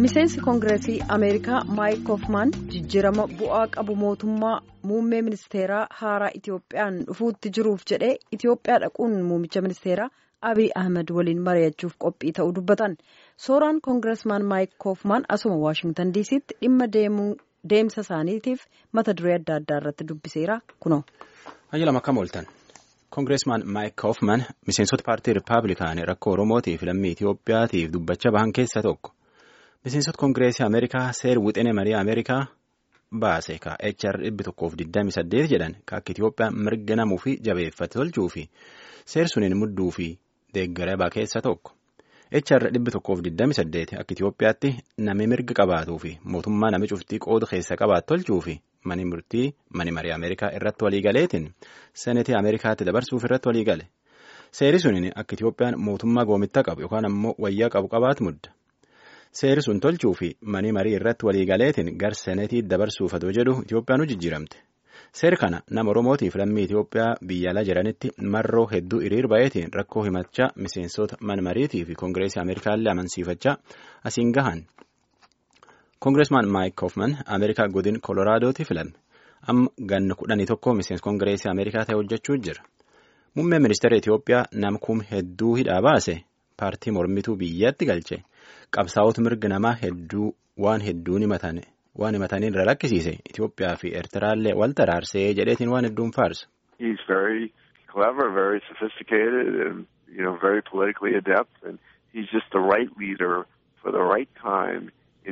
miseensi koongireesii ameerikaa maayik koofmaan jijjiirama bu'aa qabu mootummaa muummee ministeeraa haaraa itiyoophiyaan dhufuutti jiruuf jedhee itiyoophiyaa dhaquun muummicha ministeeraa abiy ahmed waliin mari'achuuf qophii ta'uu dubbatan sooraan koongireesmaan maayik koofmaan asuma waashingtan diisiitti dhimma deemsa isaaniitiif mata duree adda addaa irratti dubbiseera kunoo. Hayyalama akkam ooltan. Koongireesmaan Maayik Koofman miseensota paartii Rippaabilikaanii rakkoo Oromootiif lammii Itiyoophiyaatiif dubbachaa bahan keessaa tokko. Miseensota Koongireesii Ameerikaa seer wixinee marii Ameerikaa baase ka HR dhibbi tokkoof 28 jedhan ka akka Itiyoophiyaan mirga namuu fi jabeeffate tolchuu fi seer suniin mudduu fi deeggarabaa keessaa tokko. HR dhibbi tokkoof 28 akka Itiyoophiyaatti nami mirga qabaatuu fi mootummaa nami cuftii qooda keessa qabaatu tolchuu fi mani murtii mani marii Ameerikaa irratti waliigaleetiin senetii Ameerikaatti dabarsuuf irratti waliigale. Seeri suniin akka Itiyoophiyaan mootummaa goomitta qabu yookaan ammoo wayyaa qabu qabaatu mudda. Seeri sun tolchuu fi mani marii irratti waliigaleetiin gar senetii dabarsuuf adoo jedhu Itiyoophiyaan jijjiiramte. Seeri kana nama Oromootiif lammii Itiyoophiyaa biyya alaa jiranitti marroo hedduu hiriir baay'eetiin rakkoo himachaa miseensota man mariitii fi koongireesii Ameerikaallee amansiifachaa asiin gahan. Koongireesmaan Maayik Koofman Ameerikaa godin Koloraadooti filame. Amma ganna kudhanii tokko miseensa koongireesii Ameerikaa ta'e hojjechuu jira. Muummeen ministeera Itiyoophiyaa nama kum hedduu hidhaa baase paartii mormituu biyyatti galche qabsaa'ota mirga namaa hedduu waan hedduun himatan waan himataniin irra lakkisiise Itiyoophiyaa fi Eertiraallee wal taraarsee jedheetiin waan hedduun faarsa. He's very clever, very sophisticated and you know very politically adept and he's just the right leader for the right time.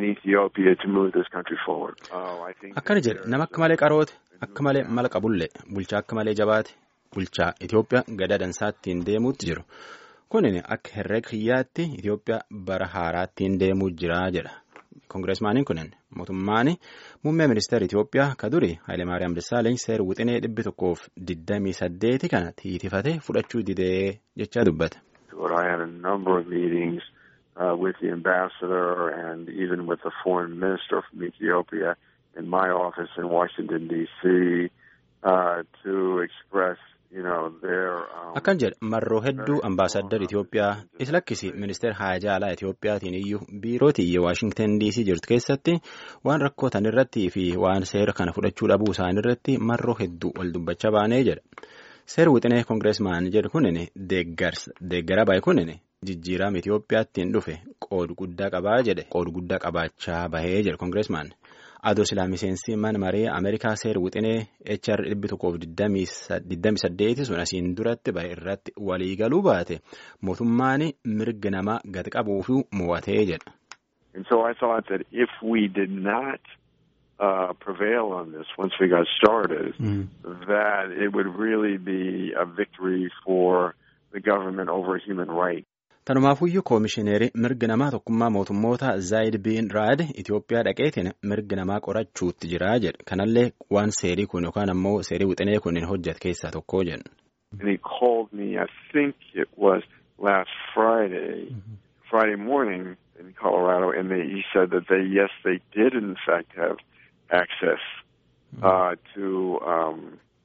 Akkana jedhe nama akka malee qaroote akka malee mala qabullee bulchaa akka malee jabaate bulchaa Itiyoophiyaa gadaa dansaattiin deemuutti jiru kunin akka herrega kiyyaatti Itiyoophiyaa bara haaraattiin deemuu jira jedha koongireesmaaniin kunin mootummaan muummee ministeera Itiyoophiyaa ka duri Hayilemaariyaam Dassaaleny seer wixinee dhibbi tokkoof digdamii saddeeti kana tiitifate fudhachuu didee jechaa dubbate. Uh, with the ambassador and even with the foreign minister from Ethiopia in my office in Washington, D.C. Uh, to express, you know, their... Um, Akkan jedhe marroo hedduu ambaasaddar Itiyoophiyaa is lakkisi ministeera haajaa alaa Itiyoophiyaatiin iyyuu biirootii Waashingtan DC jirtu keessatti waan rakkootan irratti fi waan seera kana fudhachuu dhabuu isaanii irratti marroo hedduu wal dubbachaa baanee jedha. Seera wixinee koongireesmaan jedhu kunin deeggara baay'ee kunin jijjiirama Itiyoophiyaattiin dhufe qoodu guddaa qabaa jedhe qoodu guddaa qabaachaa bahee jedhe koongireesmaan adoo silaa miseensi mana maree Ameerikaa seera wixinee HR dhibbi tokkoof digdami saddeeti sun asiin duratti bahe irratti waliigaluu baate mootummaan mirga namaa gad qabuuf mo'atee jedha. And so I thought that if we did not uh, prevail on this once we got started, mm. that it would really be a victory for the government over human rights. Tanumaafuyyuu koomishineerii mirga namaa tokkummaa mootummoota Zaayid Biin Raad Itiyoophiyaa dhaqeetiin mirga namaa qorachuutti jiraa jedhe. Kanallee waan seerii kun yookaan ammoo seerii wixinee kun hojjete keessaa tokko jedhu. And he called me, I think it was last Friday, mm -hmm. Friday morning in Colorado, and they, he said that they, yes, they did in fact have access uh, to um,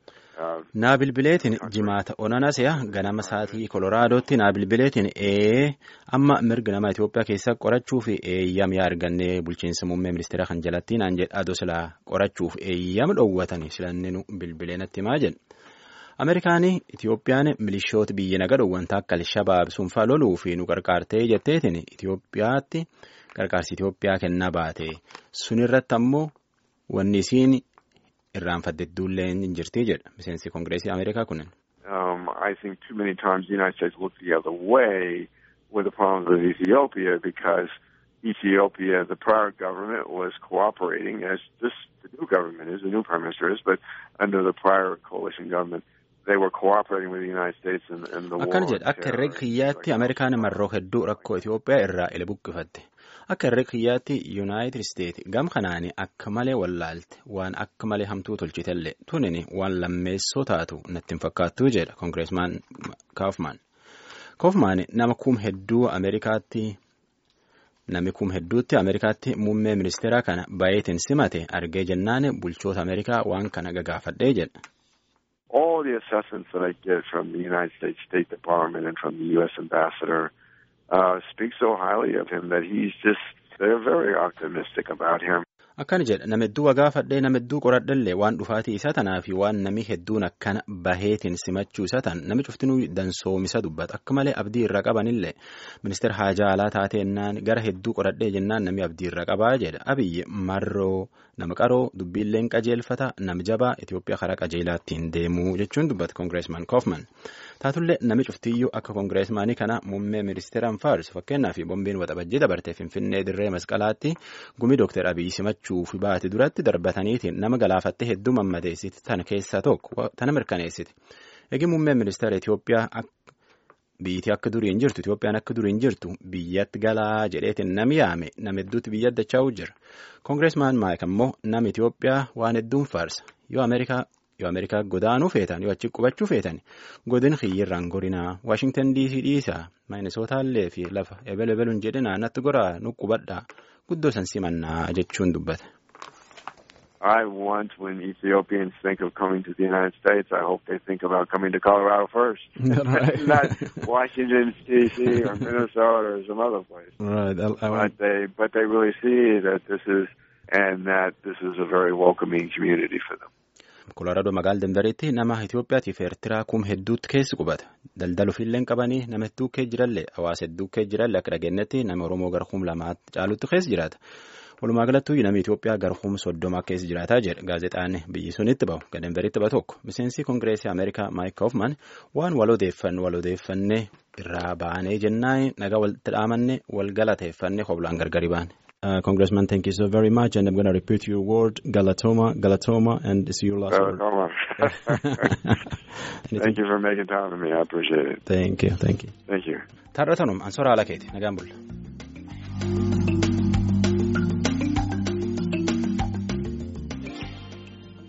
naa bilbileetiin jimaata onanasiya ganama saatii koloraadotti naa bilbileetiin ee amma mirga nama Itoophiyaa keessa qorachuuf eeyyam yaa arganne bulchiinsa muummee ministeera kan jalatti naan jedha adoo silaa qorachuuf eeyyam dhoowwatani silanninu bilbilee natti himaa jedhe. Ameerikaanii Itiyoophiyaan milishoota biyya naga dhoowwanta akka Alshabaab sunfaa loluu fi nu qarqaartee jetteetiin Itiyoophiyaatti qarqaarsi Itiyoophiyaa kennaa baate sunirratti ammoo wanni isiin irraanfatte duullee hin jirti jedha miseensi koongireesii Ameerikaa kunin. Um, I think too many times the United States looked the other way with the problems with Ethiopia because Ethiopia, the prior government, was cooperating as this the new government is, the new prime minister is, but under the prior coalition government, they were cooperating with the United States in, in the war. Akkana jedha akka herrega kiyyaatti Ameerikaan marroo hedduu rakkoo Itoophiyaa irraa ila buqqifatte. Akka herrega kiyyaatti Yuunaayitid Isteet gam kanaani akka malee wallaalte waan akka malee hamtuu tolchitellee tunin waan lammeessoo taatu natti hin fakkaattuu jedha koongireesmaan Kaafmaan. Kaafmaan nama kum hedduu Ameerikaatti namni kum hedduutti Ameerikaatti muummee ministeeraa kana baay'eetiin simate argee jennaan bulchoota Ameerikaa waan kana gagaafadhee jedha. All the assessments that I get from the United States State Department and from the U.S. Ambassador uh, speak so highly of him that he's just they're very optimistic about him. Akkana jedha nama hedduu wagaafadhee nama hedduu qoradhallee waan dhufaatii isa tanaa fi waan nami hedduun akkana baheetiin simachuu isa tan nami cuftinuu dansoomisa dubbata akka malee abdii irra qabanillee ministeera haajaa alaa taateennaan gara hedduu qoradhee jennaan nami abdii irra qabaa jedha abiyyi marroo nama qaroo dubbiilleen qajeelfata nama jabaa Itoophiyaa karaa qajeelaattiin deemuu jechuun dubbata koongireesmaan Koofman. taatullee nami cuftiyyuu akka koongireesmaanii kana muummee ministeeraan faarsu fakkeenyaaf bombiin waxabajjii dabartee finfinnee dirree masqalaatti gumii dooktar abiyyi simachuu fi baate duratti darbataniitiin nama galaafattee hedduu mammadeessiti tana keessaa tokko tana mirkaneessiti eegi muummeen ministeera Itoophiyaa biyyittii akka durii hin jirtu Itoophiyaan akka durii hin jirtu biyyatti galaa jedheetiin nami yaame nama hedduutti biyya addachaa'u jira koongireesmaan maayik ammoo nama Itoophiyaa waan hedduun faarsa yoo Ameerikaa. yoo ameerikaa godaanuu feetan yoo achi qubachuu feetan godin xiyyirraan gorinaa waashingtan diisii dhiisaa maayinisootallee fi lafa ebel ebeluun jedhinaa natti goraa nu qubadhaa guddoo san simannaa jechuun dubbata. I want when Ethiopians think of coming to the United States, I hope they think about coming to Colorado first, Right. not Washington D.C. or Minnesota or some other place. Right. I, I But they, but they really see that this is, and that this is a very welcoming community for them. Koloraadoo magaala Denveritti nama Itoophiyaatiif Eertiraa kum hedduutti keessi qubata. Daldala ofiillee qabanii nama hedduu keessa jirallee hawaasa hedduu keessa jirallee akka dhageenyetti nama Oromoo gara kum lamaatti caalutti keessa jiraata. Walumaa galattuu nama Itoophiyaa gara kum soddoma keessa jiraataa jedha gaazexaan biyyi sunitti bahu ga Denveritti bahu tokko. Miseensi Kongireesii Ameerikaa Maayik Koofman waan wal odeeffanne wal odeeffannee irraa baanee jennaan nagaa walitti dhaamanne wal galateeffannee hoblaan gargari baane. Uh, Congressman, thank you so very much, and I'm going to repeat your word, Galatoma, Galatoma, and it's your last word. Come on. Thank you for making time for me. I appreciate it. Thank you, thank you. Thank you. Taarratanum, an soraa ala keeti, nagaan bulla.